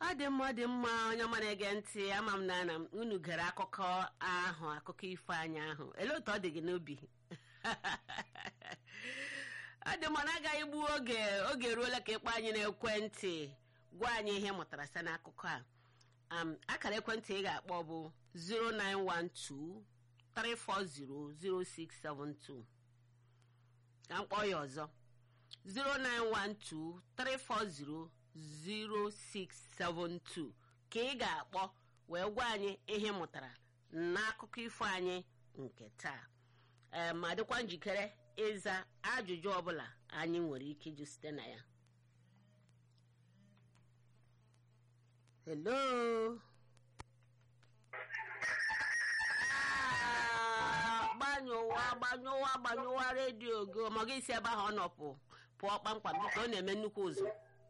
ọ dị mma ọ dị mma onye ọma na-ege ntị ama m na na unu gere akụkọ ahụ akụkọ ifo anyị ahụ elee otu ọ dị gị n'obi ọ dị mma na agaghị gbuo oge oge eruola ka ịkpọ anyị n'ekwentị gwa anyị ihe mụtara site n'akụkọ a um, akara ekwentị ị ga-akpọ bụ 0912 3400672 ka m kpọọ ya ọzọ 0912 340 0672 ka ị ga-akpọ wee gwa anyị ihe ị mụtara n'akụkọ ifo anyị nke taa ee ma dịkwa njikere ịza ajụjụ ọbụla anyị nwere ike ịjụ site na ya hello Ah, gbanyụwa gbanyụwa gbanyụwa redio gị ma gị si ebe ahụ ọ nọpụ pụọ kpamkpam biko ọ na-eme nnukwu ụzọ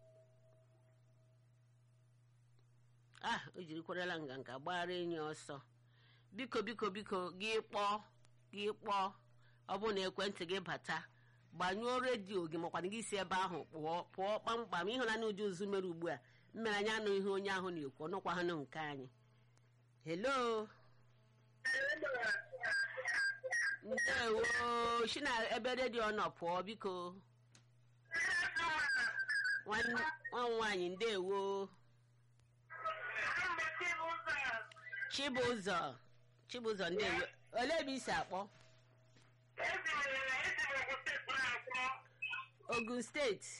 ah o jirikwarala nganga gbara enyi ọsọ biko biko biko gị kpọọ gị kpọọ ọ bụrụ na ekwentị gị bata gbanyụọ redio gị makwana gị si ebe ahụ pụọ pụọ kpamkpam ịhụnanya ụdị ụzụ mere ugbu a mmere anyị anụ ihe onye ahụ na-ekwu ọnụkwa ha nke anyị helo ndewo si na ebe redio nọ pụọ biko nwanne nwa m nwaanyị ndewo chibụzọ chibụzọ ndewo olee ebe isi akpọ ogun steeti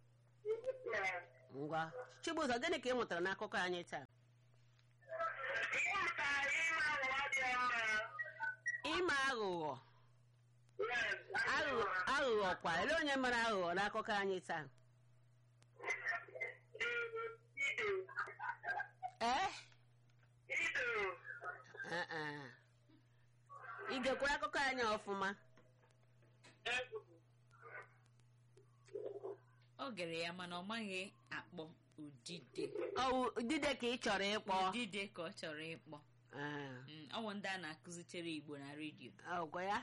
ngwa chibụzọ gịnị ka ị mụtara n'akụkọ anyị taa ime aghụghọ aghụghọ aghụghọ kwa ele onye mere aghụghọ n'akụkọ anyị taa ee Ah, ah. ị gekwara akụkọ anyị ọfụma ọ gere ya mana ọ maghị akpọ udide ọwụ dide ka ị chọrọ ịkpọ udide ka ọ chọrọ ịkpọ Ah, Mm, ọ bụ ndị a na-akụzitere igbo na redio ọgwa ya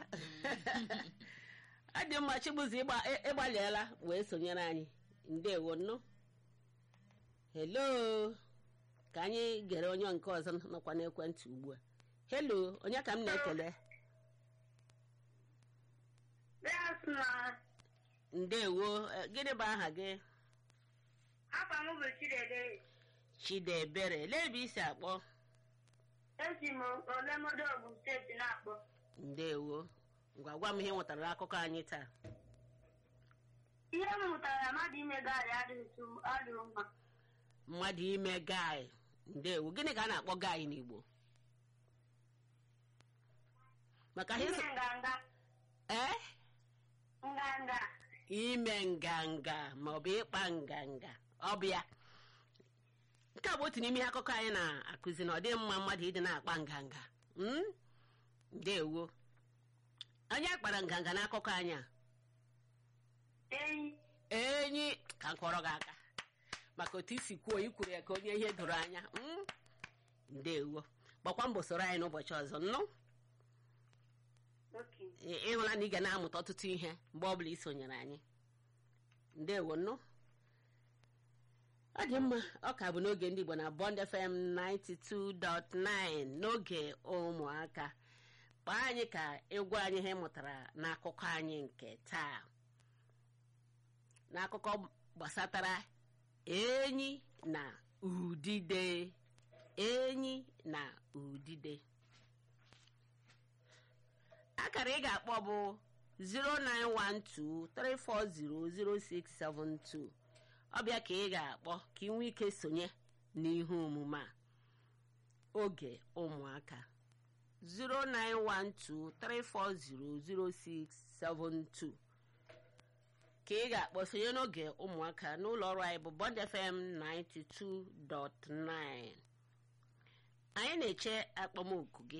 ọ dị mma chibụzọ ịgba- ị- ịgbalịela wee sonyere anyị ndewo nnụ helo ka anyị gere onye nke ọzọ nọkwa n'ekwentị ugbu a helo onye ka m na-ekele ndewo eh, gịnị bụ aha gị Afa m bụ Chidebe. chidebere lee ebe isi akpọ Esi m Olemodo Ogun steeti na-akpọ. ndewo ngwa gwa m ihe ị nwetara n'akụkọ anyị taa Ihe m mụtara mmadụ ime gaarị adịghị tu- adịghị mma. mmadụ ime gai ndewo gịnị ka a na-akpọ gai n'igbo maka ihe Ime so- nganga ee nganga ime nganga maọbụ ịkpa nganga ọ bụ ya nke a bụ otu n'ime ihe akụkọ anyị na-akụzi na ọ dị mma mmadụ ịdị na-akpa nganga Mm? ndewo onye kpara nganga n'akụkọ anyị a enyi enyi ka m kọrọ gị aka maka otu isi kwuo ikwuru ya ka onye ihe doro anya Mm? ndewo gbakwa mbọ soro anyị n'ụbọchị ọzọ nnụ oke Ị- ịhụla na ị ga na-amụta ọtụtụ ihe mgbe ọbụla ị sonyere anyị ndewo nnụ ọ dị mma ọ ka bụ n'oge ndị Igbo na Bond FM 92.9 n'oge ụmụaka kpọọ anyị ka ịgwa anyị ihe ị mụtara n'akụkọ anyị nke taa n'akụkọ gbasatara enyi na udide enyi na udide akara ị ga-akpọ bụ 09123400672 ọbịa ka ị ga-akpọ ka ị nwee ike sonye n'ihe omume a oge ụmụaka 09123400672 ka ị ga-akpọ sonye n'oge ụmụaka n'ụlọ ọrụ anyị bụ Bond FM 92.9 anyị na-eche akpọmoku gị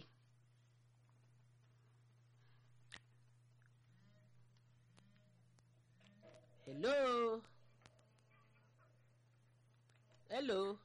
hello hello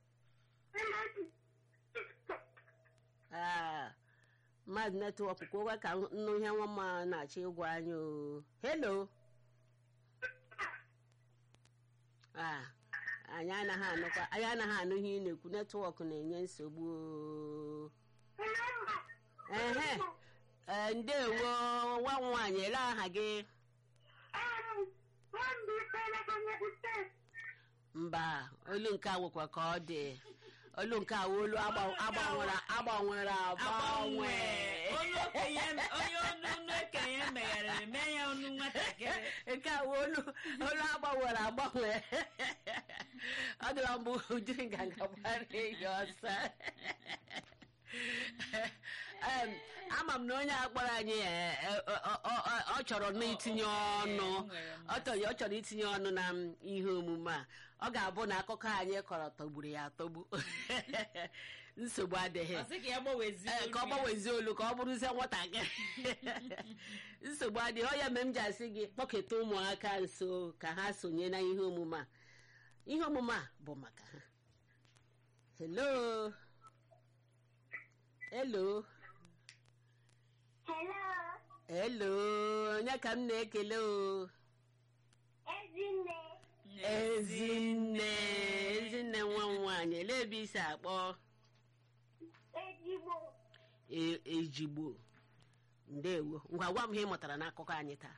ah mmadụ netwọk kwụwa ka nnu ihe nwa mma na-achọ ịgwa anyị o hello ah anyị anaghị anụkwa anyị anaghị anụ ihe ị na-ekwu netwọk na-enye nsogbu o. ehe ee, ndewo nwa m nwaanyị ele aha gị mba olu nke a nwekwa ka ọ dị olu nke a wụ olu agba- agbanwere agbanwere agbanwe onye okenye onye ọnụ ọnụ okenye megharịrị mee ya ọnụ nwatakịrị nke a wụ olu olu agbanwere agbanwe ọ dịla mbụ ujiri nganga gbara ehi ọsọ Em, ama m na onye a kpọrọ anyị eh, eh, ọ- ọ- ọ- ọ chọrọ n'itinye ọnụ nwere ọ chọrọ ọ chọrọ itinye ọnụ na m ihe omume a ọ ga-abụ na akụkọ anyị kọrọ tọgburu ya atọgbu nsogbu adịghị ọ sị ka ya gbanwezi Ee, ka ọ gbanwezie olu ka ọ bụrụzie nwatakịrị nsogbu adịghị ọ ya mere m ji asị gị kpọketa ụmụaka nso ka ha sonye na ihe omume a ihe omume a bụ maka ha hello hello Hello, hello onye ka m na-ekele o Ezinne. ezinne ezinne nwa m nwaanyị ele ebe isi akpọ Ezigbo. E- ejigbo ndewo ngwa gwa m ihe ị mụtara n'akụkọ anyị taa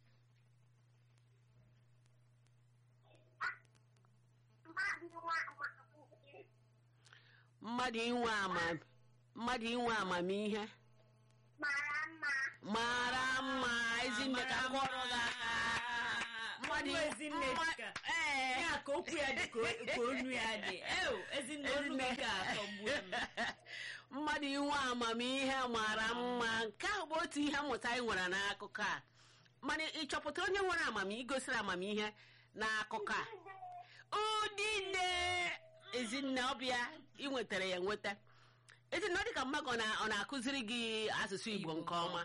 Mmadụ nwa amamihe mmadụ inwe ama mmadụ inwe amamihe mara mma. mara mma ezinne ka m kọrọ gị aka mmadụ ezinne mma- dịka ee. ya ka okwu ya dị ka o- ka onu ya dị eo ezinne onu gị ka atọgbue m mmadụ inwe amamihe mara mma nke a bụ otu ihe mmụta anyị nwere n'akụkọ a mana ị chọpụtara onye nwere amamihe igosiri amamihe n'akụkọ a udine ezinne ọbịa ị nwetara ya nweta ezinne ọ dị ka mmadụ ọ na- ọ na-akụziri gị asụsụ igbo nke ọma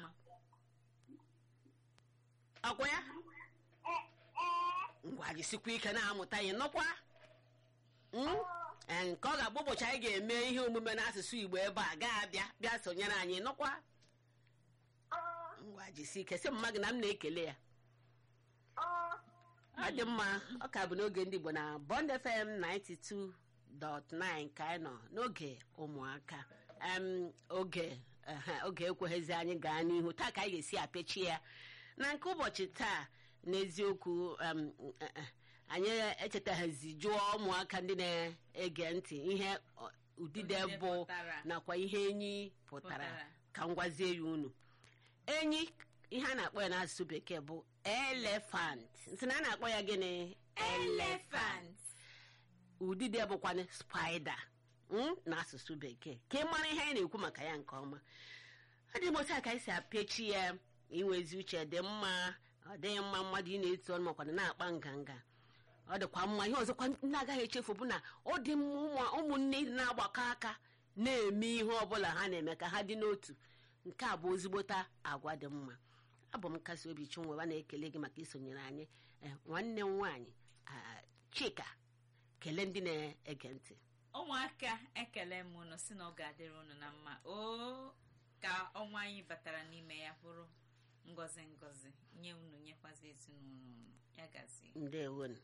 ọkwa ya E- ee, ngwa jisikwa ike na-amụta ya nọkwa Mm? Ee, nke ọ ga-abụ ụbọchị anyị ga-eme ihe omume n'asụsụ igbo ebe a ga-abịa bịa sonyere anyị nọkwa ọ, ngwa jisi ike sị mma gị na m na-ekele ya ọ, ọ dị mma ọ ka bụ n'oge ndị igbo na bond fm 92.9 ka anyị nọ n'oge ụmụaka Em, oge ehe, oge ekweghịzi anyị gaa n'ihu taa ka anyị ga-esi apechi ya na nke ụbọchị taa n'eziokwu em, eh, eh, anyị echetaghazi jụọ ụmụaka ndị na-ege ntị ihe ọ, udide Udide bụ pụtara. nakwa ihe enyi pụtara Pụtara. ka m gwazie ya unu enyi ihe a na-akpọ ya n'asụsụ bekee bụ elefant nsị na a na-akpọ ya gịnị elephant udide bụkwanụ spaida mm, n'asụsụ bekee ka ị mara ihe anyị na-ekwu maka ya nke ọma ọ dị m otu a ka anyị si apechi ya inwezi uche dị mma ọ dịghị mma mmadụ ị na-etu ọnụ makwana na-akpa nganga ọ dịkwa mma ihe ọzọkwa ndị agaghị echefu bụ na ọ dị mma ụmụ- ụmụnne na-agbakọ aka na-eme ihe ọbụla ha na-eme ka ha dị n'otu nke a bụ ezigbota agwa dị mma abụ m nkasi obi chinwewa na-ekele gị maka isonyere anyị Eh, nwanne m nwaanyị ah, chika kelee ndị na-ege ntị ụmụaka ekele m unu si na ọ ga-adịrị unu na mma o ka ọnwa anyị batara n'ime ya bụrụ ngọzi ngọzi nye unu nyekwazi ezinụlọ unu ya gazi ndewonu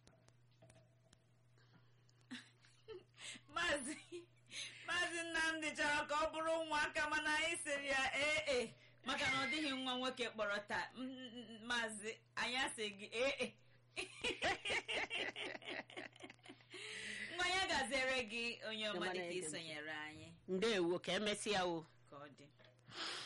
maazị maazị nnamdị chọrọ ka ọ bụrụ ụmụaka mana anyị sịrị ya ee e maka na ọ dịghị nwa nwoke kpọrọ taa M- m- m- maazị anyị asị gị ee e nwa ya gaziere gị onye ọma Ọma dịka na-ege ntị. isonyere anyị ndewo ka emesịa o ka ọ dị